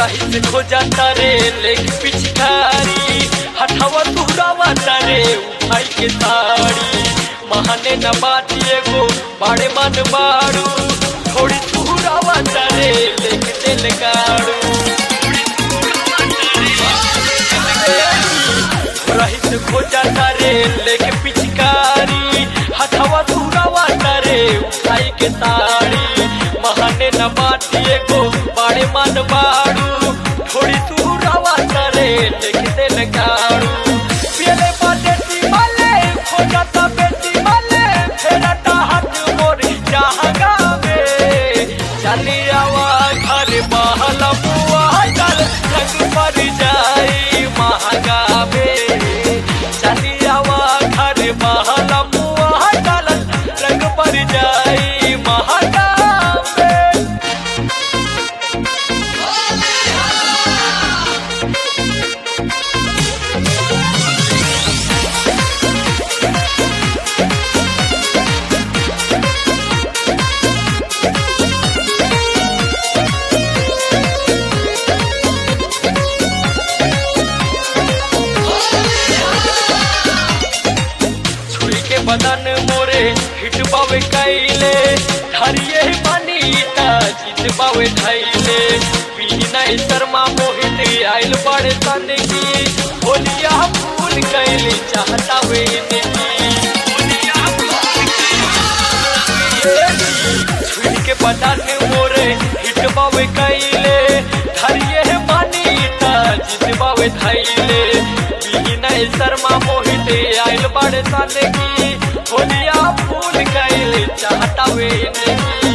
रही से खो जाता रे लेके पिचकारी हथवा तुहरावा तारे उठाई के ताड़ी महाने न बाती एगो बाड़े मन बाड़ू थोड़ी तुहरावा तारे लेके दिल गाड़ू रही से खो जाता रे लेके पिचकारी हथवा तुहरावा तारे उठाई के ताड़ी महाने न बाती एगो बाड़े मन बाड़ू थोड़ी तुहरावा तारे लेके दिल गाड़ू पियले बाटे माले खो जाता बेटी माले फेरता हाथ मोर जहाँ गावे चली आवा घर बहला बुआ चल जग पर जाई महागावे चली आवा घर बहला बुआ चल रंग पर जाई महागावे छुरी के बदन मोरे हिट बावे कैले धरिए पानी ता जीत बावे धैले पीनाई शर्मा मोहित आइल बड़े सन की होलिया फूल कैले चाहता वे छुरी के बदन मोरे हिट बावे कैले धरिए पानी ता जीत बावे धैले पीनाई शर्मा मोहित आइल बड़े सन की होलिया फूल कैले चाहता वे नहीं